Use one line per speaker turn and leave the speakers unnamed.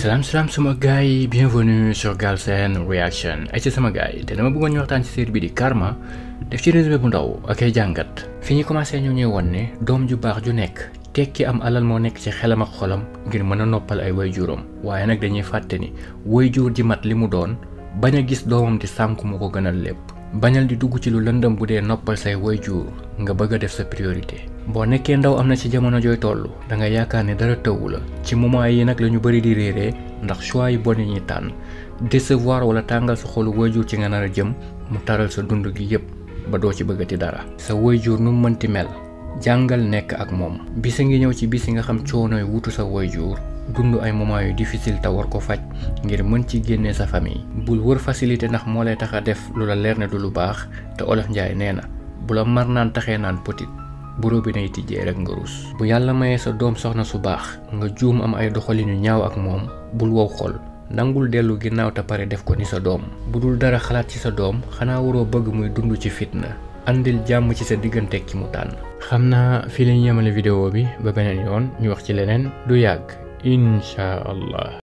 salaam salaam sama gars yi bienvenue sur Galsen Reaction ay ci sama gars yi te dama bëggoon ñu waxtaan ci série bi di Karma def ci résumé bu ndaw ak ay jàngat fi ñu commencé ñu ñuy won ne doom ju baax ju nekk tekki am alal moo nekk ci xelam ak xolam ngir mën a noppal ay waajuram waaye nag dañuy fàtte ni waajur ji mat li mu doon bañ a gis doomam di sànku mu ko gënal lépp bañal di dugg ci lu lëndëm bu dee noppal say waajur nga bëgg a def sa priorité boo nekkee ndaw am na ci jamono jooy toll da nga yaakaar ne dara tëwu la ci moment yi nag la ñu bëri di réeree ndax choix yi bon yi ñuy tànn décevoir wala tàngal sa xolu waajur ci nga nar a jëm mu taral sa dund gi yépp ba doo ci bëggati dara sa waajur nu mu mënti mel jàngal nekk ak moom bisa ngi ñëw ci bis yi nga xam coonooy wutu sa waajur dund ay moment yu difficile te war ko faj ngir mën ci génnee sa famille bul wër facilité ndax moo lay tax a def lu la leer ne du lu baax te olof njaay nee na bu la mar naan taxee naan petit bu robinet yi tijjee rek nga rus bu yàlla mayee sa doom soxna su baax nga juum am ay doxalin yu ñaaw ak moom bul wow xol nangul dellu ginnaaw te pare def ko ni sa doom bu dul dara xalaat ci sa doom xanaa waroo bëgg muy dund ci fitna andil jàmm ci sa diggante ki mu tànn xam naa fii lañu yemale vidéo bi ba beneen yoon ñu wax ci leneen du yàgg incha allah